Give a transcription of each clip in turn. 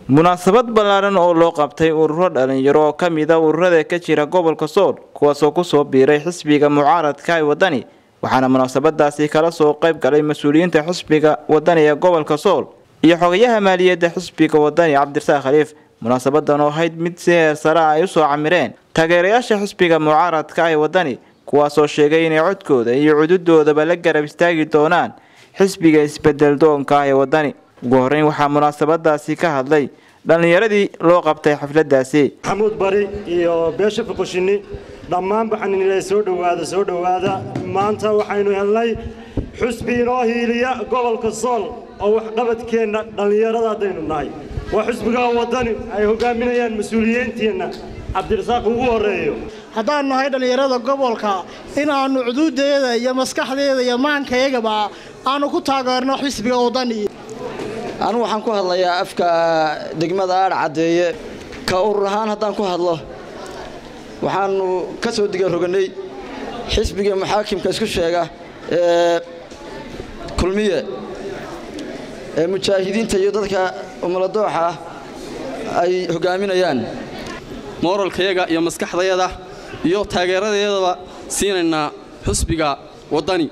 munaasabad ballaaran oo loo qabtay ururo dhalinyaro oo ka mid a ururada ka jira gobolka sool kuwaasoo kusoo biiray xisbiga mucaaradka ee wadani waxaana munaasabadaasi kala soo qayb galay mas-uuliyiinta xisbiga wadani ee gobolka sool iyo xogayaha maaliyadda xisbiga wadani cabdirasaaq khaliif munaasabadan oo ahayd mid si heer sare ay usoo camireen taageerayaasha xisbiga mucaaradka ee wadani kuwaasoo sheegay inay codkooda iyo cududoodaba la garab istaagi doonaan xisbiga isbedel doonka ah ee wadani ugu horeyn waxaa munaasabadaasi ka hadlay dhallinyaradii loo qabtay xafladaasi maxamuud bari iyo beesha fuqushini dhammaan baxaninila soo dhowaada soo dhowaada maanta waxaynu helnay xusbi inoo hiiliya gobolka sool oo waxqabadkeenna dhallinyarada haddaynu nahay waa xusbiga wadani ay hogaaminayaan mas-uuliyiinteenna cabdirasaaq ugu horeeyo haddaannu nahay dhallinyarada gobolka inaannu cuduudeeda iyo maskaxdeeda iyo maankayagaba aanu ku taageerno xisbiga wadani anigu waxaan ku hadlayaa afka degmada aadh caddeeye ka urur ahaan haddaan ku hadlo waxaannu ka soo diga roganay xisbiga maxaakimka isku sheega ee kulmiye ee mujaahidiinta iyo dadka umuladooxa ay hogaaminayaan mooralkayaga iyo maskaxdayada iyo taageeradeedaba siinaynaa xusbiga waddani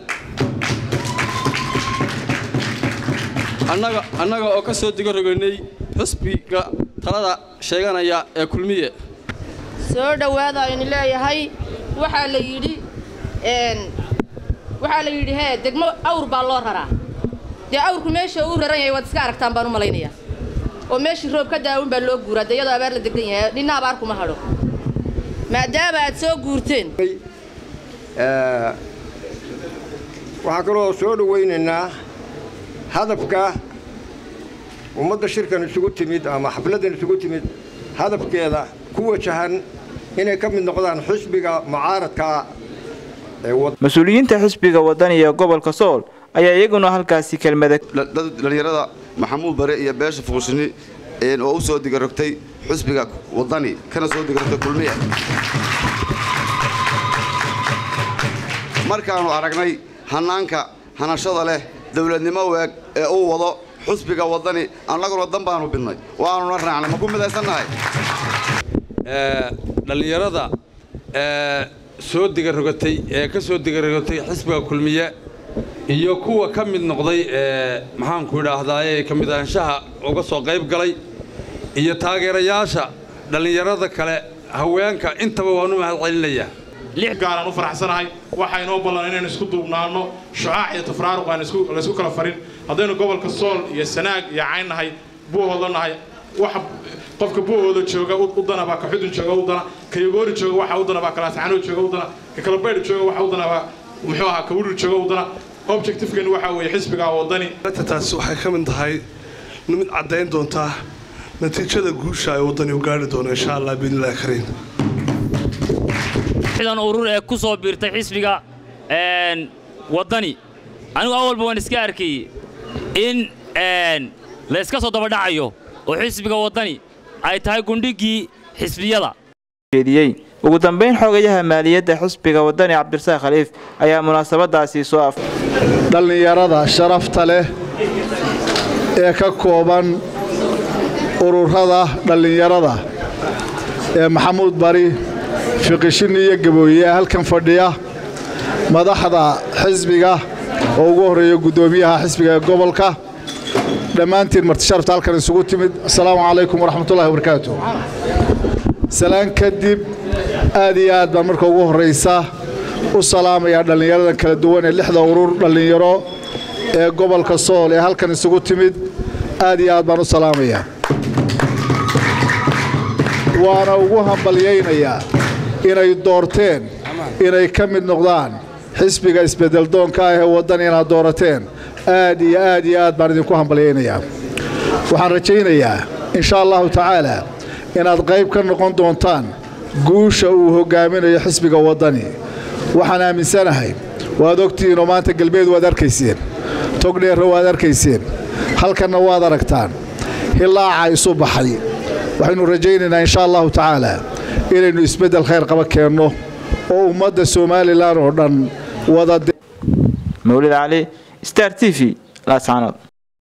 annaga oo ka soo diga roganay xusbiga talada sheeganaya ee kulmiye soo dhowaada aynu leeyahay waxaa la yidhi waxaa la yidhi hee degmo awr baa loo raraa dee awrku meesha uu raran yahay waad iska aragtaan baan u malaynayaa oo meeshii roob ka daawin baa loo guuraa dee iyadoo abaar la degan yahay dhinna abaar kuma hadho maadaama aad soo guurteen waxaan kaloo soo dhowaynaynaa hadafka ummadda shirkan isugu timid ama xafladdan isugu timid hadafkeeda ku wajahan inay ka mid noqdaan xisbiga mucaaradka mas-uuliyiinta xisbiga wadani ee gobolka sool ayaa iyaguna halkaasi kelmada dhallinyarada maxamuud bare iyo beesha fuqushini oo u soo digarogtay xusbiga wadani kana soo digarogtay kulmiye markaannu aragnay hannaanka hanashada leh dowladnimo weeg ee uu wado xusbiga wadani annaguna dan baanu bidnay waanuna raacnay ma ku midaysannahay dhallinyarada soo digarogatay ee ka soo digarogatay xisbiga kulmiye iyo kuwa ka mid noqday ee maxaanku idhaahdaaye ka mid ahaanshaha uga soo qayb galay iyo taageerayaasha dhallinyarada kale haweenka intaba waanu mahad celinayaa lix gaalaan u faraxsanahay waxaa inoo ballan inaynu isku duubnaanno shucaac iyo tafraaruq aan laysku kala farin haddaynu gobolka sool iyo sanaag iyo cayn nahay buuhoodla nahay waxa qofka buuhooda jooga u dana baa ka xudun jooga u dana ka yogoori jooga waxa u dana baa kalaasacano jooga u dana ka kalabaydh jooga waxa u dana baa muxuu ahaa ka wurir jooga u dana objectivekan waxaa weeye xisbiga wadani taasi waxay ka mid tahay mid caddayn doontaa natiijada guusha ay waddani u gaari doono insha allah biidnillahi kariim xdan urur ee ku soo biirtay xisbiga waddani anigu awalba waan iska arkayey in layska soo dabadhacayo oo xisbiga waddani ay tahay gundhigii xisbiyada ugu dambayn xogayaha maaliyadda xisbiga wadani cabdirasaaq khaliif ayaa munaasabadaasi soo af dhallinyarada sharafta leh ee ka kooban ururada dhallinyarada ee maxamuud bari fiqishini iyo gabooye ee halkan fadhiya madaxda xisbiga oo ugu horreeya guddoomiyaha xisbiga ee gobolka dhammaantiin martisharafta halkan isugu timid assalaamu calaykum waraxmatullahi wabarakaatu salaan kadib aad iyo aad baan marka ugu horraysa u salaamayaa dhallinyaradan kala duwan ee lixda urur dhallinyaro ee gobolka sool ee halkan isugu timid aad iyo aad baan u salaamayaa waana ugu hambalyaynayaa inay doorteen inay ka mid noqdaan xisbiga isbeddeldoonka ah ee waddani inaad doorateen aad iyo aad iyo aad baan idinku hambalyaynayaa waxaan rajaynayaa insha allahu tacaala inaad qayb ka noqon doontaan guusha uu hoggaaminayo xisbiga waddani waxaan aaminsanahay waad ogtihiinoo maanta galbeed waad arkayseen togdheerra waad arkayseen halkanna waad aragtaan hilaaca isu baxay waxaynu rajaynaynaa insha allahu tacaala inaynu isbeddel khayr qaba keenno oo ummadda somalilan oo dhan wada mawlid cali star t v laascaanood